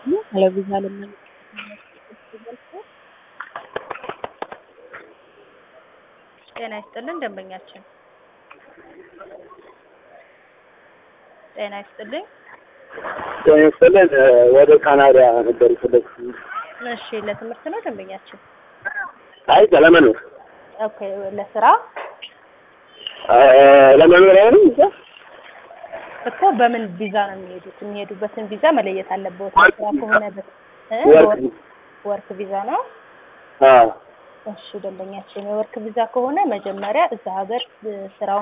ለቪዛ ለምን ጤና ይስጥልን ደንበኛችን ጤና ይስጥልኝ ጤና ይስጥልን ወደ ካናዳ ነበር የፈለግኩት። እሺ ለትምህርት ነው ደንበኛችን አይ ለመኖር ኦኬ ለስራ ለመኖሪያ ነው እዛ እኮ በምን ቪዛ ነው የሚሄዱት የሚሄዱበትን ቪዛ መለየት አለበት ለስራ ከሆነ በ- እ? ወርክ ወርክ ቪዛ ነው አዎ እሺ ደንበኛችን የወርክ ቪዛ ከሆነ መጀመሪያ እዛ ሀገር እ፣ ስራውን